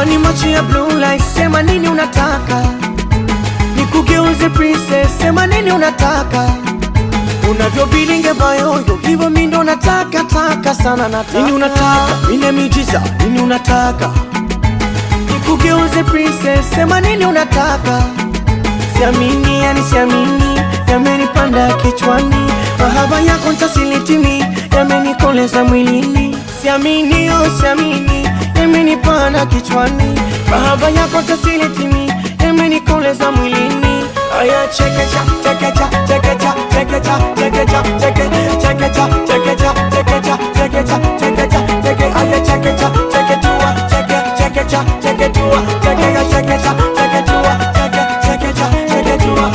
Amani macho ya blue light, sema nini unataka nikugeuze princess, sema nini unataka unavyo bilinge bayoyo hivyo mi ndo nataka taka sana nataka nini unataka mine miujiza nini unataka nikugeuze princess, sema nini unataka siamini yani siamini yamenipanda kichwani mahaba yako ntasilitimi yamenikoleza mwilini siamini oh siamini yamenipanda kichwani mahaba yako ntasilitimi yamenikoleza mwilini aya chekecha chekecha chekecha chekecha chekecha cheke chekecha chekecha chekecha chekecha chekecha cheke aya chekecha cheketua cheke chekecha cheketua chekecha chekecha cheketua cheke chekecha cheketua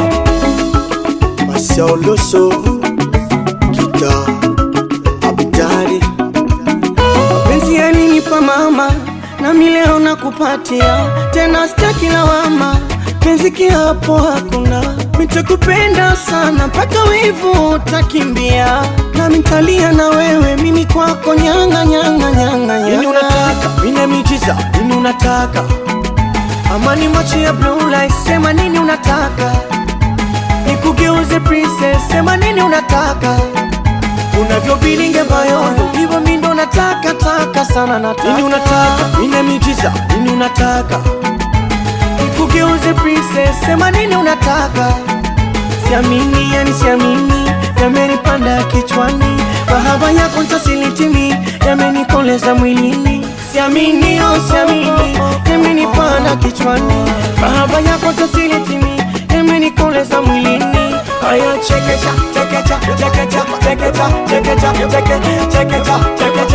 Masiauloso Kita Abdari mapenzi yalinipa mama nami leo nakupatia tena sitaki lawama penzi kiapo hakuna nitakupenda sana mpaka wivu utakimbia nami ntalia na wewe mimi kwako nyanga nyanga nyanga Nini nyanga unataka mine miujiza nini unataka amani macho ya blue light sema nini unataka nikugeuze princess sema nini unataka unavyo bilinge bayoyo hivyo mi ndo nataka taka sana nataka nini unataka mine miujiza nini unataka nikugeuze princess sema nini unataka siamini yani siamini yamenipanda kichwani mahaba yako ntasilitimi yamenikoleza mwilini siamini oh siamini yamenipanda kichwani mahaba yako ntasilitimi yamenikoleza mwilini haya chekecha chekecha chekecha chekecha chekecha cheke chekecha chekecha